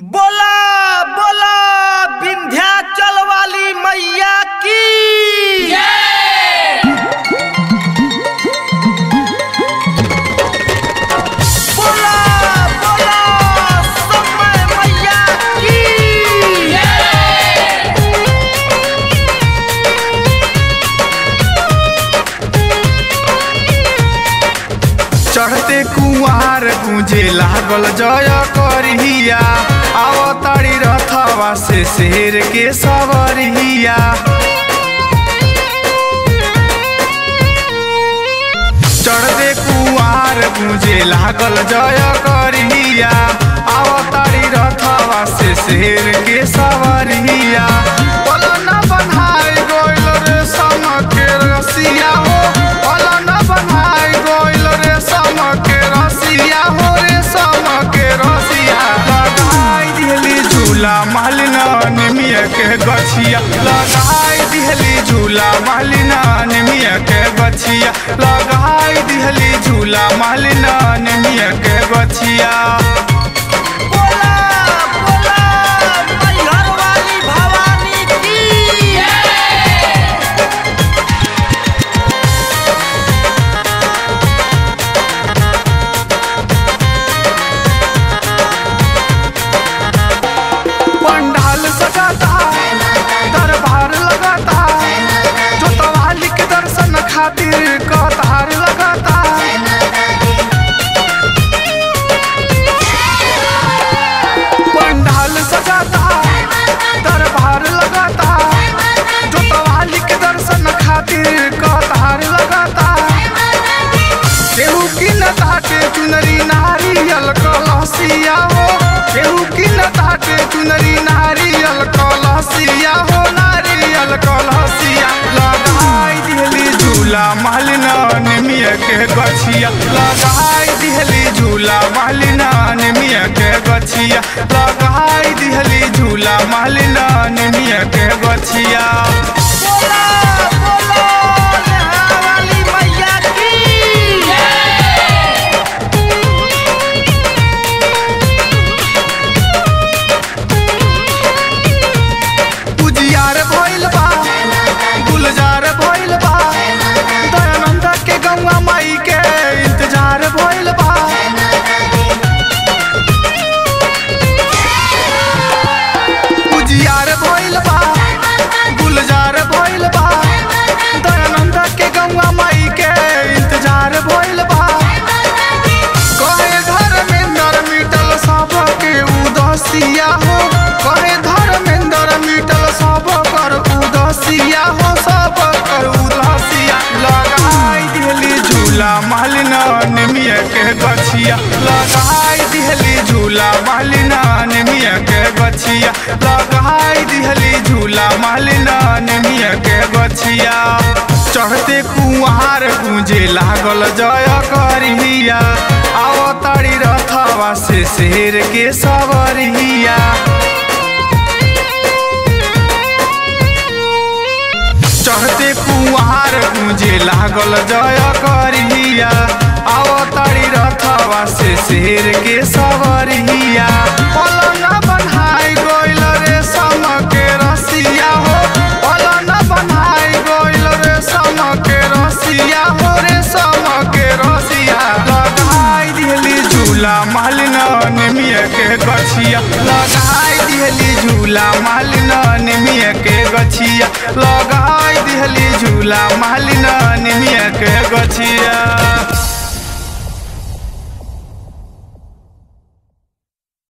बोला बोला विंध्याचल वाली मैया की बोला बोला समय मैया की चढ़ते कुआर गुंजे लागल जय करिया आवताड़ी रथवा से शेर के सवरिया चढ़ते कुआर गुंजे लागल जय करिया आवताड़ी रथवा से शेर के सवरिया पलन बनाई गोइल रे सम के रसिया हो पलन बनाई गोइल रे सम के रसिया हो रे सम के रसिया लगाई दिहली झूला मालिना निमिया के गछिया लगाई दिहली झूला मालिना निमिया के गछिया लगाई दिहली झूला मालिना निमिया के गछिया बोला बोला मैहर वाली भवानी की पंडाल सजाता दरबार लगाता जोतवाली के दर्शन खातिर कतार लगाता पंडाल सजाता दरबार लगाता जोतवाली के दर्शन खातिर कतार लगाता केहू की न ताटे चुनरी नारियल कलसिया हो केहू की न ताटे चुनरी नारियल कलसिया हो नारियल कलसिया लगाई दिहली झूला मालिना निमिया के गछिया लगाई दिहली झूला मालिना निमिया के गछिया लगाई दिहली झूला मालिना निमिया के गछिया बोला बोला नेहा वाली मैया की उजियार भइल बा गुलजार भइल बा दयानंद के गंगा माई के इंतजार भइल बा उजियार भइल बा गुलजार भइल बा दयानंद के गंगा माई के इंतजार भइल बा कहे धर्मेंद्र मिटल सब के उदसिया हो कहे धर्मेंद्र मिटल सब कर उदसिया हो सब कर उदसिया लगाई दिहली झूला मालिना निमिया के गछिया लगाई दिहली झूला मालिना निमिया के गछिया लगाई दिहली झूला मालिना निमिया के गछिया चढ़ते कुआर गुंजे लागल जय करिया आवताड़ी रथवा से शेर के सवरिया चढ़ते कुआर गुंजे लागल जय करिया आवताड़ी रथवा से शेर के सवरिया पलंग बनाई गोइल रे सम के रसिया हो पलंग बनाई गोइल रे सम के रसिया हो रे सम के रसिया लगाई दिहली झूला मालिना निमिया के गछिया लगाई दिहली झूला मालिना निमिया के गछिया लगाई दिहली झूला मालिना निमिया के गछिया